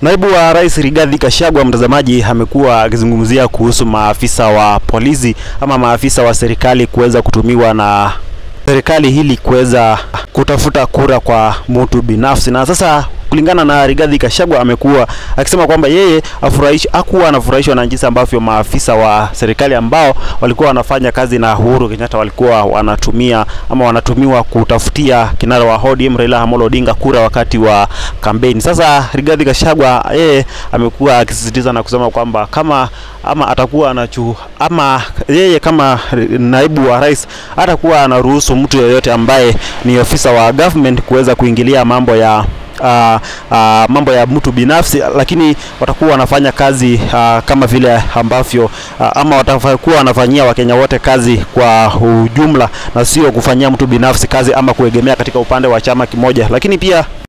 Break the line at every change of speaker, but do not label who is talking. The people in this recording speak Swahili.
Naibu wa Rais Rigathi Gachagua, mtazamaji, amekuwa akizungumzia kuhusu maafisa wa polisi ama maafisa wa serikali kuweza kutumiwa na serikali hili kuweza kutafuta kura kwa mtu binafsi. Na sasa kulingana na Rigathi Gachagua amekuwa akisema kwamba yeye afurahishi hakuwa anafurahishwa na jinsi ambavyo maafisa wa serikali ambao walikuwa wanafanya kazi na Uhuru Kenyatta walikuwa wanatumia ama wanatumiwa kutafutia kinara wa ODM Raila Amolo Odinga kura wakati wa kampeni. Sasa Rigathi Gachagua yeye amekuwa akisisitiza na kusema kwamba kama ama atakuwa anachu ama yeye kama naibu wa rais atakuwa anaruhusu mtu yeyote ambaye ni ofisa wa government kuweza kuingilia mambo ya Uh, uh, mambo ya mtu binafsi, lakini watakuwa wanafanya kazi uh, kama vile ambavyo uh, ama watakuwa wanafanyia Wakenya wote kazi kwa ujumla, na sio kufanyia mtu binafsi kazi ama kuegemea katika upande wa chama kimoja. Lakini pia